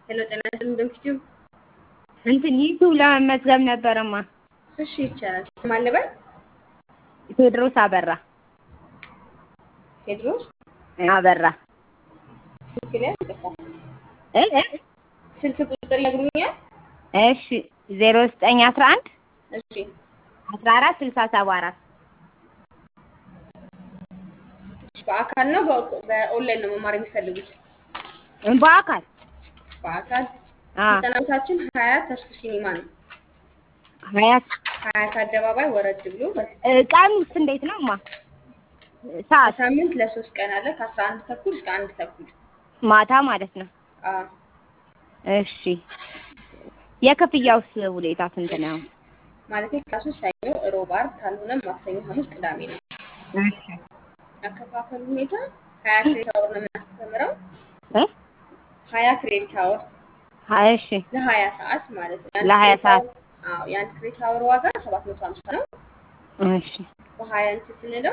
ሄሎ ጤና ይስጥልኝ ዶክቲው እንትን ዩቱብ ለመመዝገብ ነበረማ። እሺ ይቻላል። ስም አለበል ቴዎድሮስ አበራ ቴድሮስ አበራ ስልክ ላይ ይጠፋል። እ እ ስልክ ቁጥር ይነግሩኛል? እሺ ዜሮ ዘጠኝ አስራ አንድ እሺ አስራ አራት ስልሳ ሰባ አራት በአካል ነው በ- በኦንላይን ነው መማር የሚፈልጉት? በአካል በአካል አ ስልጠና ቦታችን ሀያት ተስፉ ሲኒማ ነው። ሀያት ሀያት አደባባይ ወረድ ብሎ እ ቀን ውስጥ እንዴት ነው ማ ሰዓት በሳምንት ለሶስት ቀን አለ ከአስራ አንድ ተኩል እስከ አንድ ተኩል ማታ ማለት ነው። አ እሺ የክፍያውስ ሁኔታ ስንት ነው? ማለት ክላሱ ሰኞ፣ ሮብ፣ ዓርብ ካልሆነ ማክሰኞ፣ ሐሙስ፣ ቅዳሜ ነው። እሺ አከፋፈሉ ሁኔታ ሀያ ክሬዲት አወር ነው የምናስተምረው። እ ሀያ ክሬዲት አወር እሺ ለሀያ ሰዓት ማለት ነው። የአንድ ለሀያ ክሬዲት ሰዓት አወር- አዎ የአንድ ክሬዲት አወር ዋጋ ሰባት መቶ ሀምሳ ነው። እሺ በሀያ እንትን ስንለው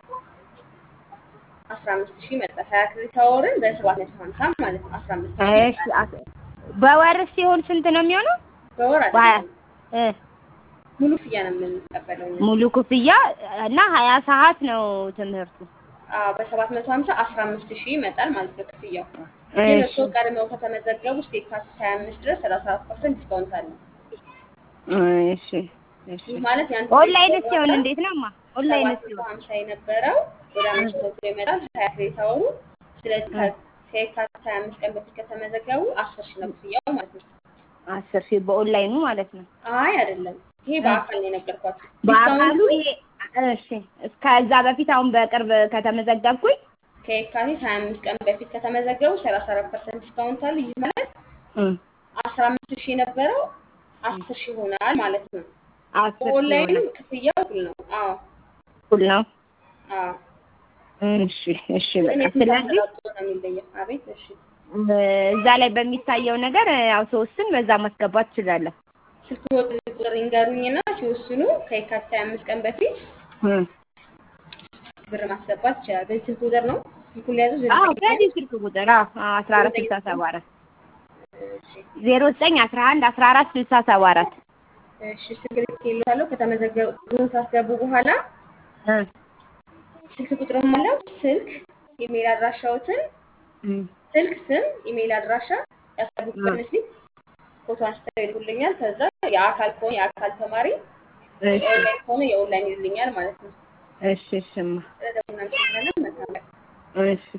አስራ አምስት ሺህ ይመጣል። ሀያ ክሬዲት አወርን በሰባት መቶ ሀምሳ ማለት ነው። አስራ አምስት ሺህ እሺ አስ- በወር ሲሆን ስንት ነው የሚሆነው? በወር በሀያ አይደለም እ ሙሉ ክፍያ ነው የምንቀበለው እኛ። ሙሉ ክፍያ እና ሀያ ሰዓት ነው ትምህርቱ። አዎ በሰባት መቶ ሀምሳ አስራ አምስት ሺህ ይመጣል ማለት ነው ክፍያው። ግን እሺ እርስዎ ቀድመው ከተመዘገቡ እስከ የካቲት ሀያ አምስት ድረስ ሰላሳ አራት ፐርሰንት ዲስካውንት አለ። እሺ እሺ ይህ ማለት የአንድ ኦንላይን ክሬዲት ሲሆን አወር እንዴት ነው ማ ኦንላይን ሰባት መቶ ሲሆን ሀምሳ የነበረው ወደ አምስት መቶ ይመጣል። ሀያ ክሬዲት አወሩ ስለዚህ ከ- ከየካቲት ሀያ አምስት ቀን በፊት ከተመዘገቡ አስር ሺህ ነው ክፍያው ማለት ነው። አስር ሺህ በኦንላይኑ ማለት ነው። አይ አይደለም፣ ይሄ በአካል ነው የነገርኳችሁ። በአካሉ ዲስካውንቱ ይሄ እሺ እስከዛ በፊት አሁን በቅርብ ከተመዘገብኩኝ ከየካቲት ሀያ አምስት ቀን በፊት ከተመዘገቡ ሰላሳ አራት ፐርሰንት ዲስካውንት አለ። ይህ ማለት አስራ አምስት ሺህ የነበረው አስር ሺህ ይሆናል ማለት ነው። አስር ሺህ በኦንላይኑ ይሆናል። ክፍያው እኩል ነው። አዎ እኩል ነው። አዎ፣ እሺ እሺ ግን በቃ የትምህርት ስለዚህ አሰጣጡ ነው የሚለየው። አቤት እሺ እ፣ እዛ ላይ በሚታየው ነገር ያው ሶስትን በዛ ማስገባት ትችላለህ። ስልክ ቁጥር ይንገሩኝና ሲወስኑ ከየካቲት ሀያ አምስት ቀን በፊት እ። ብር ማስገባት ይችላል። በዚህ ስልክ ቁጥር ነው ስልኩን ሊያዙ አዎ በዚህ ስልክ ቁጥር አዎ አስራ አራት ስልሳ ሰባ አራት ዜሮ ዘጠኝ አስራ አንድ አስራ አራት ስልሳ ሰባ አራት እሺ ስልክ ልኬልዎታለሁ። ከተመዘገቡ ብሩን ካስገቡ በኋላ እ ስልክ ቁጥርም አለው። ስልክ ኢሜይል አድራሻዎትን እ ስልክ፣ ስም፣ ኢሜይል አድራሻ ያስገቡበት ምስል ፎቶ አንስተው ይልኩልኛል። ከዛ የአካል ከሆነ የአካል ተማሪ እሺ የኦንላይን ከሆነ የኦንላይን ይልኛል ማለት ነው። እሺ እሺማ ስለዚህ እናመሰግናለን። መልካም ቀን። እሺ